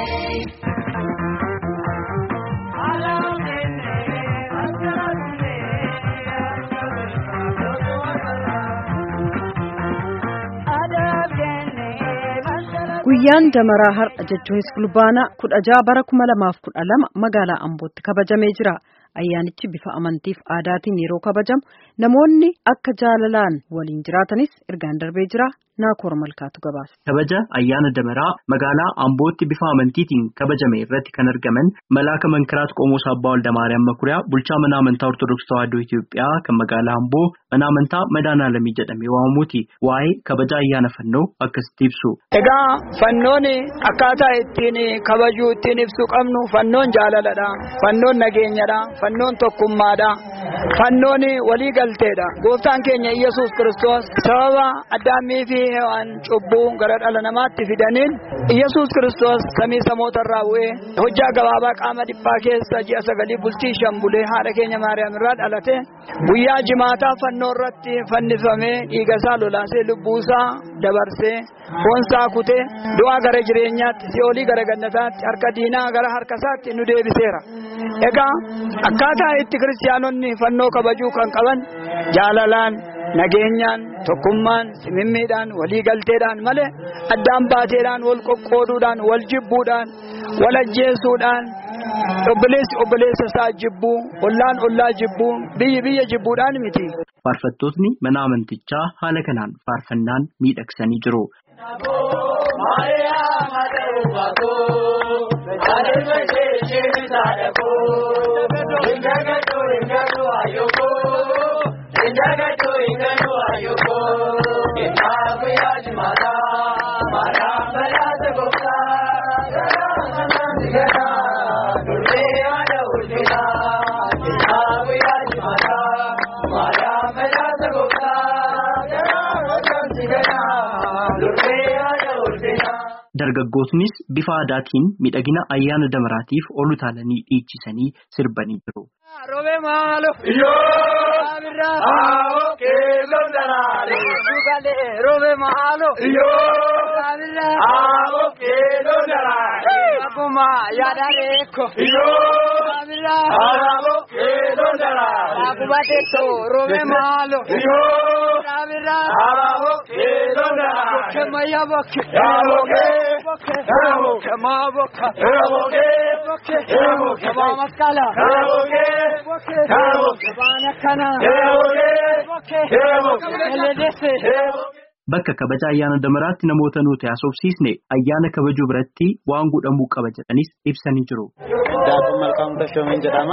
Guyyaan damaraa har'a jechuunis fulbaana kudha jaha bara kuma lamaaf kudha lama magaalaa Ambootti kabajamee jira. Ayyaanichi bifa amantiif aadaatiin yeroo kabajamu namoonni akka jaalalaan waliin jiraatanis ergaan darbee jira. Naakoor Malkaatu gabaasa. Kabaja ayyaana damaraa magaalaa Ambootti bifa amantiitiin kabajame irratti kan argaman Malaaka Mankiraat Qomoos Abbaa Waldamaariyaam Makuriyaa bulchaa mana amantaa Ortodoksii Tawaahidoo Itoophiyaa kan magaalaa Amboo mana amantaa Madaanaalamii jedhamee waamamuuti. Waa'ee kabaja ayyaana fannoo akkasitti ibsu. Egaa fannoon akkaataa ittiin kabajuu ittiin ibsuu qabnu fannoon jaalaladha. Fannoon nageenyadha. Fannoon tokkummaadha. Fannoon waliigalteedha. Gooftaan keenya Iyyasuus Kiristoos sababa addaammii fi hewaan cubbuu gara dhala namaatti fidaniin Iyyasuus Kiristoos samii samootarraa bu'ee hojjaa gabaabaa qaama dhiphaa keessa ji'a sagalii bultii shan bulee haadha keenya Maariyaam irraa dhalate guyyaa jimaataa fannoo irratti fannifamee dhiigasaa lolaasee lubbuusaa dabarsee foonsaa kutee du'aa gara jireenyaatti si'oolii gara gannataatti harka diinaa gara harkasaatti nu deebiseera. Egaa akkaataa itti kiristaanonni fannoo kabajuu kan qaban jaalalaan nageenyaan tokkummaan simimmiidhaan waliigalteedhaan malee addaan baateedhaan wal qoqqooduudhaan wal jibbuudhaan wal ajjeesuudhaan obboleessi obboleessa isaa jibbuu ollaan ollaa jibbuu biyyi biyya jibbuudhaan miti. Faarfattootni mana amantichaa haala kanaan faarfannaan miidhagsanii jiru. Dargaggootnis bifa aadaatiin miidhagina ayyaana damaraatiif ol utaalanii dhiichisanii sirbanii jiru. Robe maalo. Yoo. Abirraa. Aawoo keelloo daraare. Dugalee robe maalo. Yoo. Abirraa. Aawoo keelloo daraare. Akkuma yaadaalee ko. Yoo. Abirraa. Aawoo keelloo daraare. Akkuma teessoo robe maalo. Yoo. Abirraa. Aawoo keelloo daraare. Kemaya bokke. Yaaboke. Bokke. Yaaboke. Kemaa bokka. Yaaboke. Bokke. Yaaboke. Kemaa maskala. Yaaboke. Bokke. Yaaboke. Kebaan akkana. Yaaboke. Bokke. Yaaboke. Eledesse. Bakka kabaja ayyaana damaraatti namoota nuti haasofsiisne ayyaana kabajuu biratti waan godhamuu qaba jedhanis ibsanii jiru. Daakuu Malkaamuu Tashoomiin jedhama.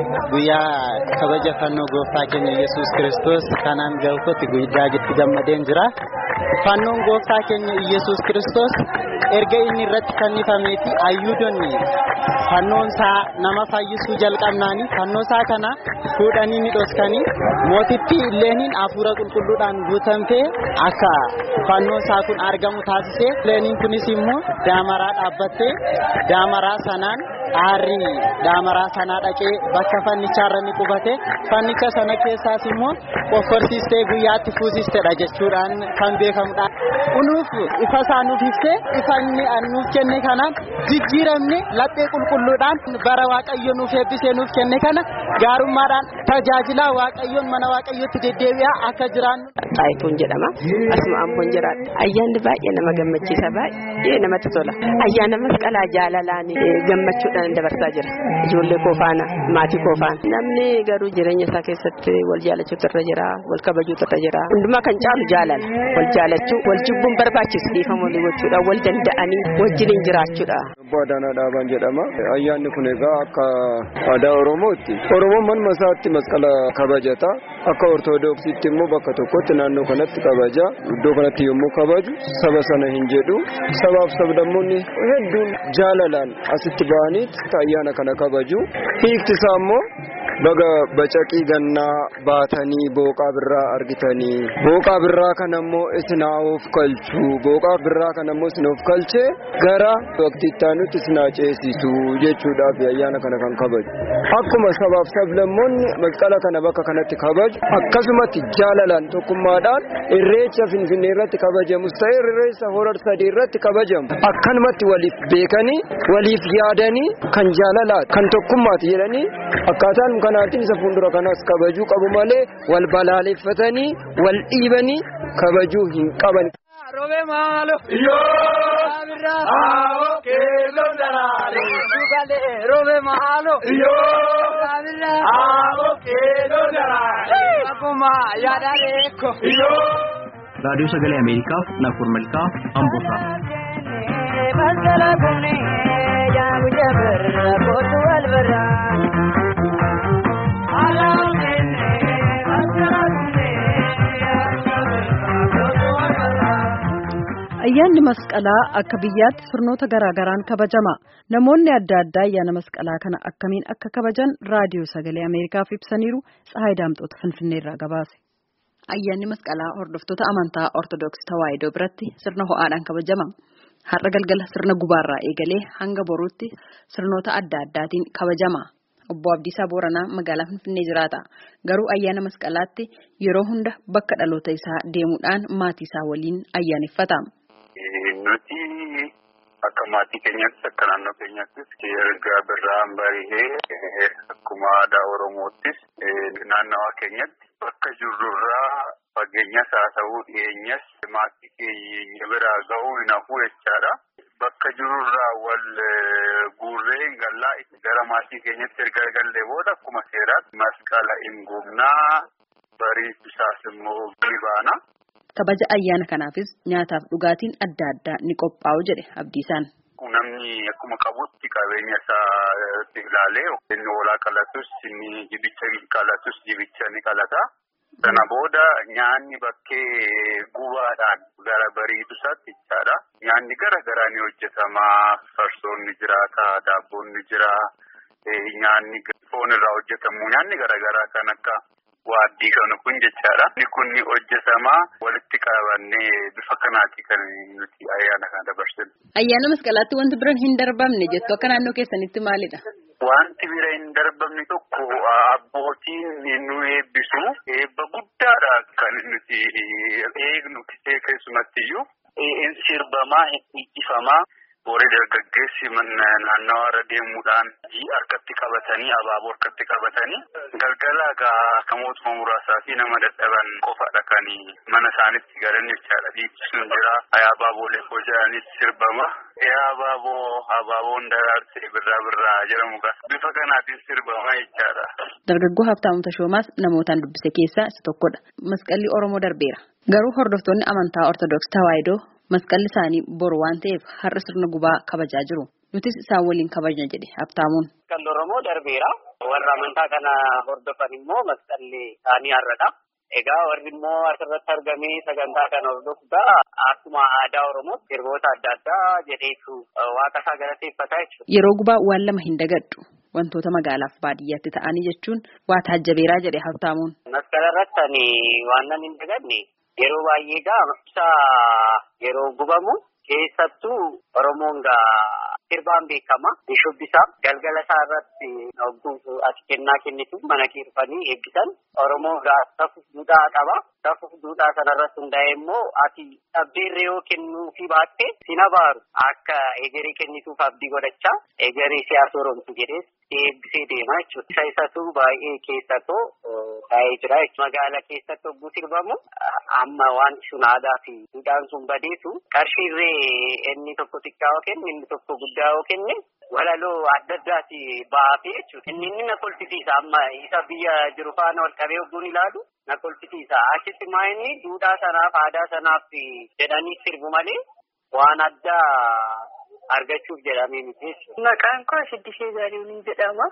Guyyaa kabaja fannoo gooftaa keenya Iyyasuus Kiristoos kanaan gahuutti guyyaa itti gammadeen jira. Fannoon gooftaa keenya Iyyasuus Kiristoos erga inni irratti fannifameeti ayyuudonni fannoon isaa nama fayyisuu jalqabnaani fannoo isaa kana fuudhanii ni dhoskanii mootittiilleeniin hafuura qulqulluudhaan guutamtee akka fannoon isaa kun argamu taasiseeilleeniin kunis immoo daamaraa dhaabbattee daamaraa sanaan aarri daamaraa sanaa dhaqee bakka fannichaarra ni qubate fannicha sana keessaas immoo qofforsiistee guyyaatti fuusisteedha jechuudhaan kan beekamudha. Kunuuf ifa isaa nuuf ibsee ifa inni nuuf kenne kanaan jijjiiramne laphee qulqulluudhaan bara waaqayyo nuuf eebbisee nuuf kenne kana gaarummaadhaan tajaajilaa waaqayyoon mana waaqayyootti deddeebi'aa akka jiraannu. Taayituun jedhama. Asuma amboon jiraadha. Ayyaanni baay'ee nama gammachiisa. Baay'ee namatti tola. Ayyaana masqalaa jaalalaan gammachuudhaan dabarsaa jira. Ijoollee koo faana, maatii koo faana. Namni garuu jireenya isaa keessatti wal jaalachuutu irra jira, wal kabajuutu irra jira. Hundumaa kan caalu jaalala. Wal jaalachuu, wal jibbuun barbaachisu. Dhiifama walii gochuudha, wal danda'anii wajjiniin jiraachuudha. Abbaa Adaanaa Dhaabaan jedhama. Ayyaanni kun egaa akka aadaa Oromootti. Oromoon manuma isaatti masqala kabajata. Akka Ortoodooksiitti immoo bakka tokkotti naannoo kanatti kabaja. Iddoo kanatti yommuu kabaju saba sana hin jedhu. Sabaaf sablammoonni hedduun jaalalaan asitti bahanii ayyaana kana kabaju. Hiikti isaa immoo baga bacaqii gannaa baatanii booqaa birraa argitanii booqaa birraa kana immoo isin of kalchu booqaa birraa kana immoo isin of kalchee gara waqtiittaa nutti isin ceesisu jechuudhaaf ayyaana kana kan kabaju akkuma sabaaf sablammoonni masqala kana bakka kanatti kabaju akkasumatti jaalalaan tokkummaadhaan irreecha finfinnee irratti kabajamus ta'e irreecha horar sadii irratti kabajamu akkanumatti waliif beekanii waliif yaadanii kan jaalalaati kan tokkummaati jedhanii akkaataan kanaatiin isa fuuldura kanas kabajuu qabu malee wal balaaleffatanii wal dhiibanii kabajuu hin qaban. Robe maalo. Yoo. Awo keelloo daraare. Dugale robe maalo. Yoo. Abirra. Awo keelloo daraare. Akkuma yaada reekko. Yoo. raadiyoo sagalee ameerikaaf naafur malkaa amboorraa. Masala kumni yaa guyyaa birra kootu wal birra. Alaa kenne masala kumni yaa guyyaa birra kootu wal birra. Ayyaanni masqalaa akka biyyaatti sirnoota garaa garaan kabajama. Namoonni adda addaa ayyaana masqalaa kana akkamiin akka kabajan raadiyoo sagalee Ameerikaaf ibsaniiru Tsahaay Daamxoota Finfinneerraa gabaase. Ayyaanni masqalaa hordoftoota amantaa Ortodoksii Tawaahidoo biratti sirna ho'aadhaan kabajama. Har'a galgala sirna gubaarraa eegalee hanga boruutti sirnoota adda addaatiin kabajama. Obbo Abdiisaa Booranaa magaalaa Finfinnee jiraata. Garuu ayyaana masqalaatti yeroo hunda bakka dhaloota isaa deemuudhaan maatii isaa waliin ayyaaneffata. Nuti akka maatii keenyattis akka naannoo keenyattis erga birraan barihee akkuma aadaa Oromoottis naannawaa keenyatti bakka jirrurraa fageenyas haa ta'uu dhiyeenyas maatii keenya biraa ga'uu hin hafu jechaadha. Bakka jirurraa wal guurree hin gallaa gara maatii keenyatti erga gallee booda akkuma seeraatti masqala hin gubnaa bariitu isaas immoo ni baana. Kabaja ayyaana kanaafis nyaataaf dhugaatiin adda addaa ni qophaa'u jedhe Abdiisaan. Namni akkuma qabutti qabeenya isaa ilaalee inni hoolaa qalatus inni jibicha qalatus jibicha ni qalata. Sana booda nyaanni bakkee gubaadhaan gara bariitu isaatti jechaadha. Nyaanni gara garaa ni hojjetama. Farsoon ni jiraata, daabboon ni jira, nyaanni foon irraa hojjetamu nyaanni gara garaa kan akka waaddii kan kun jechaadha. Inni kun ni hojjetama walitti qabannee bifa kanaati kan nuti ayyaana kana dabarsinu. Ayyaana masqalaatti wanti biraan hin darbamne jettu akka naannoo keessanitti maalidha? Wanti bira hin darbamne tokko abbootiin nu eebbisu eebba guddaadha kan nuti eegnu keessumattiyyuu in sirbamaa hin dhiichifamaa. Booree dargaggeessi naannawa irra deemuudhaan harkatti qabatanii abaaboo harkatti qabatanii galgala gaa mootummaa muraasaa fi nama dadhaban qofaadha kan mana isaanitti galan jechaadha. Dhiichisuun jira. Abaaboolee koo jedhanis sirbama. Yaa abaaboo abaaboon daraarsee birraa birraa jedhamu bifa kanaatiin sirbama jechaadha. Dargaggoo Habtaamuu Tashoomaas namootaan dubbise keessaa isa tokkodha. Masqalli Oromoo darbeera. Garuu hordoftoonni amantaa Ortodoksii Tawaahidoo masqalli isaanii boru waan ta'eef har'a sirna gubaa kabajaa jiru. Nutis isaan waliin kabajna jedhe Habtaamuun. Masqalli Oromoo darbeera. Warra amantaa kana hordofan immoo masqalli isaanii har'adha. Egaa warri immoo asirratti argamee sagantaa kana hordofuudha. Akkuma aadaa Oromoo sirboota adda addaa jedheetu waaqa isaa galateeffataa jechuudha. Yeroo gubaa waan lama hin dagadhu. Wantoota magaalaaf baadiyyaatti ta'anii jechuun waa taajjabeeraa jedhe Habtaamuun. Masqala irratti ani waan nan hin dagadne yeroo baay'ee gaa ibsa yeroo gubamu keessattuu Oromoon gaa sirbaan beekama. Shubbisaa galgala isaa irratti hogguu ati kennaa kennitu mana kiirfanii eebbisan. Oromoon gaa safuuf duudhaa qaba. Safuuf duudhaa sanarratti hundaa'e immoo ati dhabdeerree yoo kennuu fi baatte sin abaaru akka egeree kennituuf abdii godhachaa egeree siyaasa Oromoo jedhees eebbisee deema jechuudha. Isa isatu baay'ee keessatoo taa'ee jira jechuudha. Magaala keessatti hogguu sirbamu amma wanti sun aadaa fi duudhaan sun badeetu qarshiirree inni tokko xiqqaa yoo kenne inni tokko guddaa yoo kenne walaloo adda addaati baafee jechuudha. Inni inni na kolfisiisa amma isa biyya jiru faana wal qabee hogguun ilaalu na kolfisiisa. Achitti maa inni duudhaa sanaaf aadaa sanaaf jedhanii sirbu malee waan addaa argachuuf jedhamee miti Maqaan koo Siddisee Zarihuun jedhama.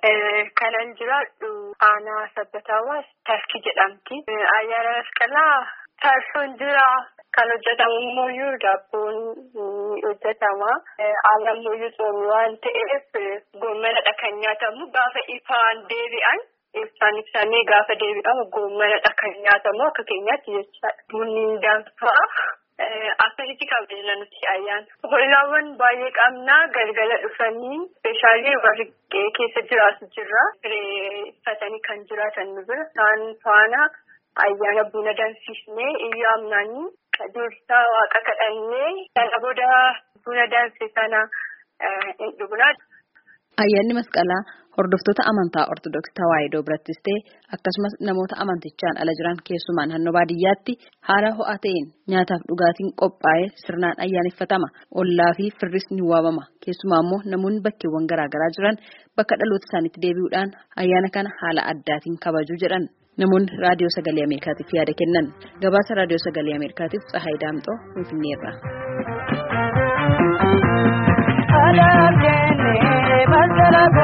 Kanan jiraadhu aanaa sabbataawwaas Tarkii jedhamti. Ayyaana masqalaa Tarsoon jira. Kan hojjetamu immoo daabboon ni hojjetama. Aannan immoo tsoomii waan ta'eef goommanadha kan nyaatamu gaafa ifaan deebi'an. Ibsaan ibsanii gaafa deebi'amu goommanadha kan nyaatamu akka keenyaatti jechaadha. Bunni danfaa. Akkasitti kabajna nuti ayyaana. Hollaawwan baay'ee qabna galgala dhufanii speeshaalii warri keessa jiraatu jirra. Uffatanii kan jiraatan nu bira. Isaan faana ayyaana buna danfisnee iyyuu amnaanii dursaa waaqa kadhannee sana booda buna danfe sana hin dhugnaa. Ayyaanni masqalaa hordoftoota amantaa Ortodoksii Tawaahidoo birattis ta'e akkasumas namoota amantichaan ala jiran keessumaa naannoo baadiyyaatti haala ho'aa ta'een nyaataaf dhugaatiin qophaa'ee sirnaan ayyaaneffatama. Ollaa fi firris ni waamama. Keessumaa immoo namoonni bakkeewwan garaagaraa jiran bakka dhaloota isaaniitti deebi'uudhaan ayyaana kana haala addaatiin kabaju jedhan. Namoonni raadiyoo sagalee Ameerikaatiif yaada kennan. Gabaasa raadiyoo sagalee Ameerikaatiif Tsahaay Daamxoo Finfinneerra. Masala